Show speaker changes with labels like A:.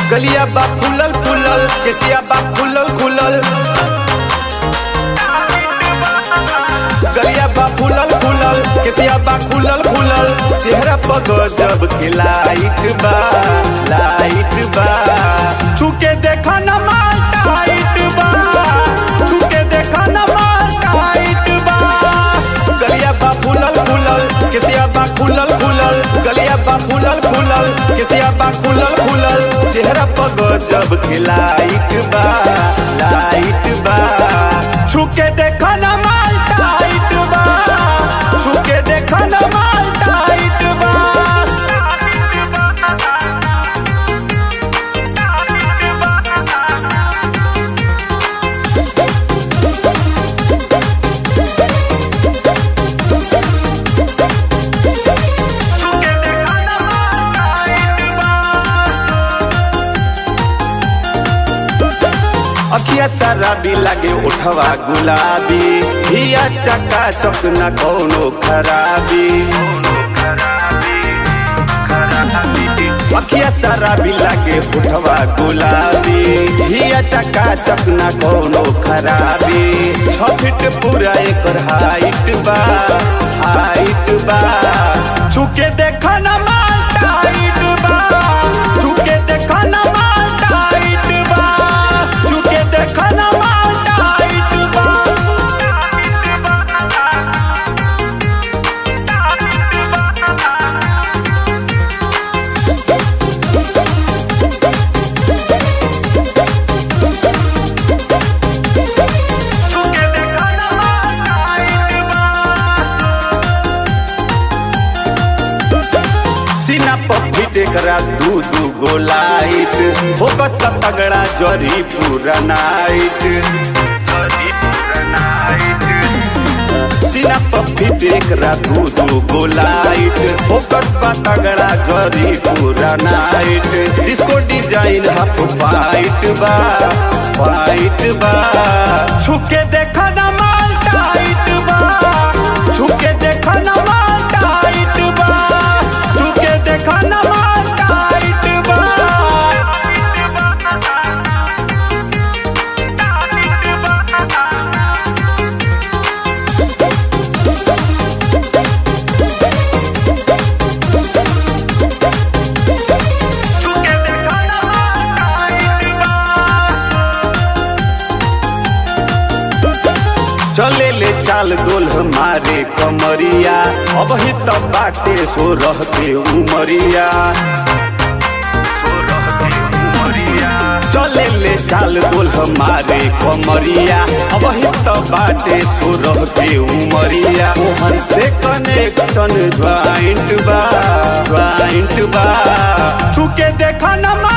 A: गलिया बा फूलल फूलल केसिया बा खुलल खुलल गलिया बा फूलल फूलल केसिया बा खुलल खुलल चेहरा पर गजब के लाइट बा लाइट बा छुके देखा न माल टाइट बा छुके देखा न माल टाइट बा गलिया बा फूलल फूलल केसिया बा खुलल खुलल गलिया बा फूलल फूलल केसिया बा खुलल खुलल चेहरा पर गजब के लाइट बा लाइट बा छुके देखा न माल टाइट बा छुके देखा न माल टाइट बा अखिया शराबी लागे उठवा गुलाबी हिया चका चक न कौनो खराबी अखिया शराबी लागे उठवा गुलाबी हिया चका चक न कौनो खराबी छ फीट पूरा एकर हाइट बा हाइट बा छुके देखा न माल टाइट बा छुके देखा न माल टाइट बा छुके देखा न माल टाइट बा छुके देखा न माल टाइट बा सीना पर फिट करा दू दू गो लाइट फोकस का तगड़ा जरी पूरा नाइट सीना पर फिट करा दू दू गो लाइट फोकस का तगड़ा जरी पूरा night disco design half white बा वाइट बा छुके देखा ना माल टाइट बा छुके देखा ना माल टाइट बा छुके देखा ना माल टाइट बा छुके देखा ना माल टाइट बा चले ले चाल दोल हमारे कमरिया अब ही तब बाटे सो रहते उमरिया चले ले चाल दोल हमारे कमरिया अब ही तब बाटे सो रहते उमरिया मोहन से कनेक्शन ज्वाइंट बा ज्वाइंट बा छुके देखा न